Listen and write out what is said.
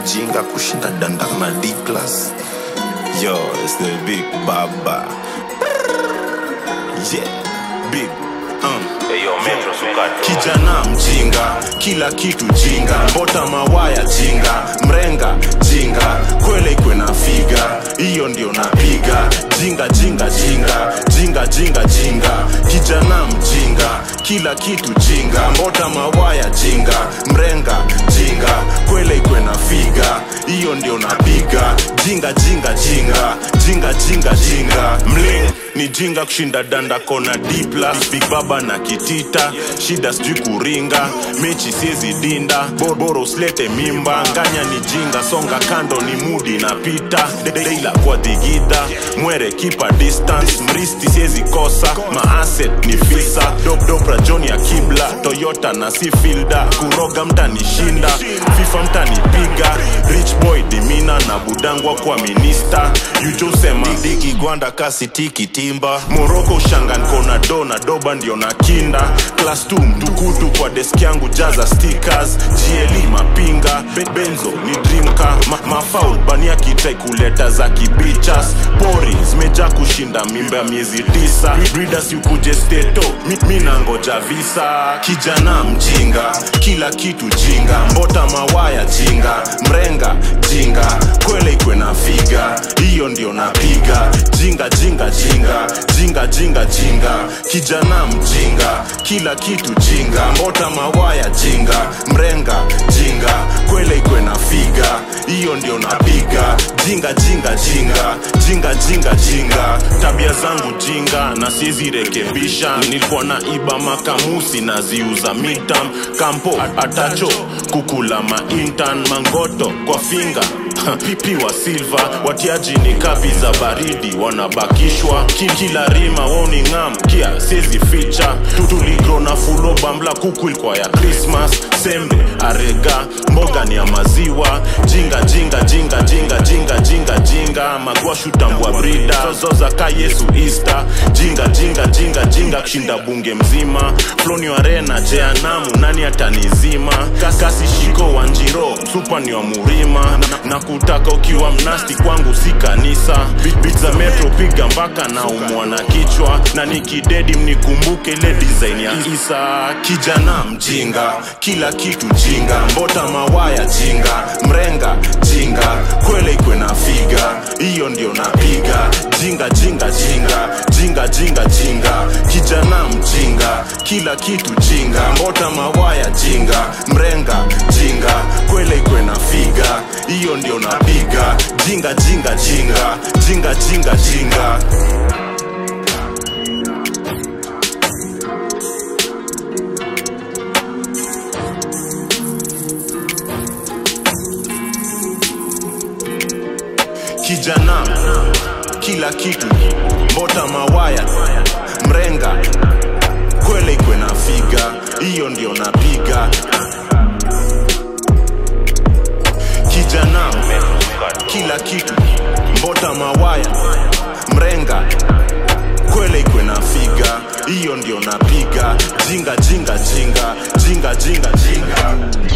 jinga kushinda danda na D class. Yo, it's the big baba. Yeah, big. Um. Kijana mjinga, kila kitu jinga, mbota mawaya jinga, mrenga jinga, kwele kwena figa, hiyo ndio napiga, jinga jinga jinga, jinga jinga jinga, kijana mjinga, kila kitu jinga, mbota mawaya jinga, mrenga jinga, kwele kwena figa, hiyo ndio napiga, jinga jinga jinga, jinga jinga jinga, mling ni jinga kushinda danda kona D plus, big baba na kitita, shida sijui kuringa, mechi siezi dinda, borboro usilete mimba, nganya ni jinga, songa kando ni mudi na pita, deila kwa digida, mwere kipa distance, mristi siezi kosa, maaset ni fisa, dop dopra John ya kibla, Toyota na si filda, kuroga mtanishinda, FIFA mtanipiga, rich boy dimina na budangwa kwa minista, yujosema digi gwanda kasi tiki timba, Moroko ushangan kona do na doba ndio na kinda, class 2 mtukutu kwa desk yangu jaza stickers, GLE mapinga, Be benzo ni dreamka, Ma mafaul bania kitai kuleta za kibichas, pori zimejaa kushinda mimba ya miezi tisa, breeders yukuje steto, mi, mi nangoja visa, kijana mjinga, kila kitu jinga, mbota mawaya jinga, mrenga jinga, kwele ikwe na figa, hiyo ndio napiga, jinga jinga jinga, jinga jinga jinga, kijana mjinga, kila kitu jinga, mbota mawaya jinga, mrenga jinga, kwele ikwe na figa, hiyo ndio napiga, jinga jinga jinga, jinga jinga jinga, tabia zangu jinga na sizi rekebisha, nilikuwa na iba makamusi naziuza mitam, kampo atacho kukula maintan mangoto kwa finga pipi wa silva watiaji ni kapi za baridi wanabakishwa Ki- kila rima woni ngam kia sezi ficha tutuligro na fulo bambla kuku ilikuwa ya krismas sembe arega mboga ni ya maziwa jinga jinga jinga jinga jinga jinga jinga magwashu tambua brida zozoza ka yesu easter jinga jinga jinga jinga kushinda bunge mzima floni wa rena jeanamu nani atanizima kasi shiko wa njiro supa ni wa murima na, na kutaka ukiwa mnasti kwangu si kanisa Beat- beat za metro piga mpaka na umwa na kichwa na nikidedi mnikumbuke ile design ya isa kijana mjinga kila kitu jinga mbota mawaya jinga mrenga jinga kwele ikwe na figa hiyo ndio napiga jinga jinga jinga jinga jinga jinga kijana mjinga kila kitu jinga mbota mawaya jinga mrenga jinga kwele ikwe na figa hiyo ndio napiga jinga jinga jinga jinga jinga jinga kijana kila kitu mbota mawaya mrenga kwele ikwe na figa hiyo ndio napiga kijana kila kitu mbota mawaya mrenga kwele ikwe na figa hiyo ndio napiga jinga jinga jinga jinga jinga jinga